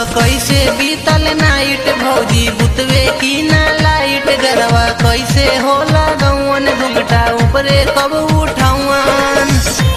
कैसे बीतल नाइट भौजी बुतवे की ना लाइट गरवा कैसे होला गौन घुघटा ऊपरे कब उठावन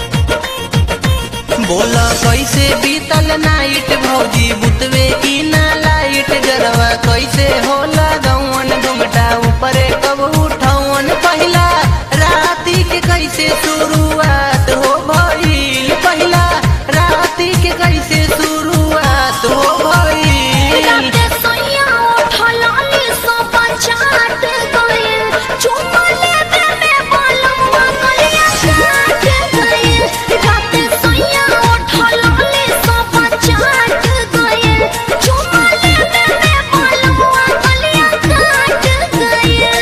बोल कैसे बीतल नाइट भौजी बुतवे की ना लाइट गरवा कैसे होला गौन घुघटा ऊपरे कब उठावन पहिला राती के कैसे शुरुआत हो भइल पहिला राती के कैसे शुरुआत हो भइल राते सोइया उठलाली सो पंचाट गइल चुम्मा लेबे में बालम्मा गलिया काट गइल राते सोइया उठलाली सो पंचाट गइल चुम्मा लेबे में बालम्मा गलिया काट गइल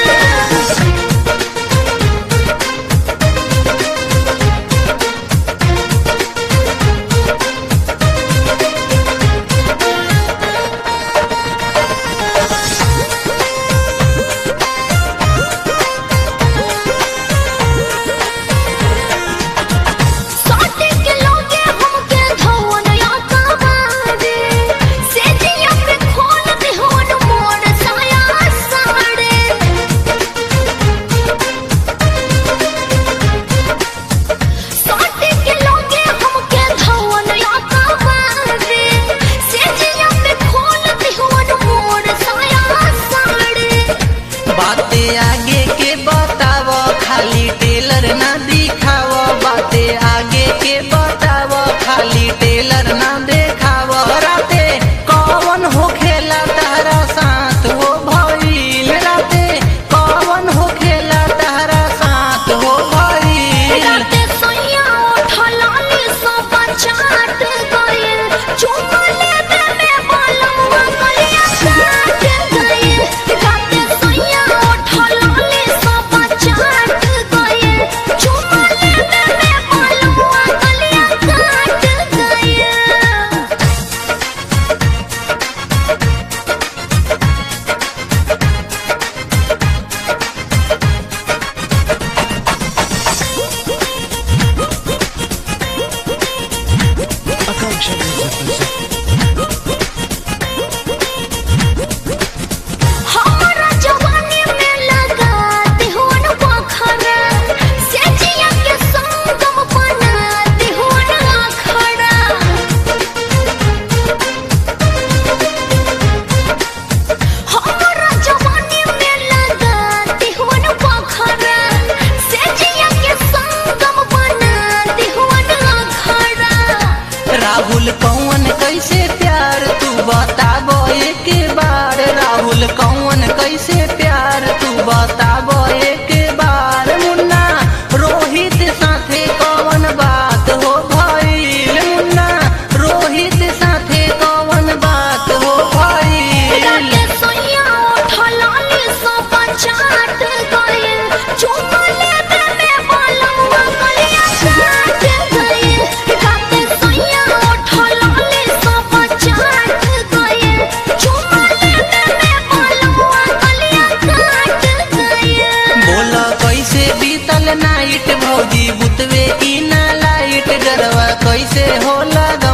साटे के लोगे हमके धवन या कमारे से जिया पे खोल दे होन मोर साया साड़े साटे के लोगे हमके धवन या कमारे से जिया पे खोल दे होन मोर साया साड़े बाते आगे के बताव खाली टेलर ना दिखाव बाते आगे के बताव खाली टेलर ना देखाव राते कौन हो खेला तारा साथ हो भइल राते कौन हो खेला तारा साथ हो भइल राते सोइया उठलाली सो पंचाट गइल चुम्मा लेबे में बालम्मा गलिया काट गइल राते सोइया उठलाली सो पंचाट गइल चुम्मा लेबे में बालम्मा गलिया काट गइल Akanksha Music Music. हमरा जवानी में लगा दिहोन पोखरा से जिया के संगम बना दिहोन आखड़ा हमरा जवानी में लगा दिहोन पोखरा से जिया के संगम बना दिहोन आखड़ा राहुल कौन कैसे प्यार तू बताबो एक बार राहुल कौन कैसे प्यार तू बताबो एक बार मुन्ना रोहित साथे कौन बात हो भइल मुन्ना रोहित साथे कौन बात हो भइल राते सोइया उठलाली सो पंचाट गइल चुम्मा लेबे में बालम्मा गलिया काट गइल राते सोइया उठलाली सो पंचाट गइल चुम्मा लेबे में बालम्मा गलिया काट गइल बोल कैसे बीतल नाइट भौजी बुतवे की ना लाइट गरवा कैसे होला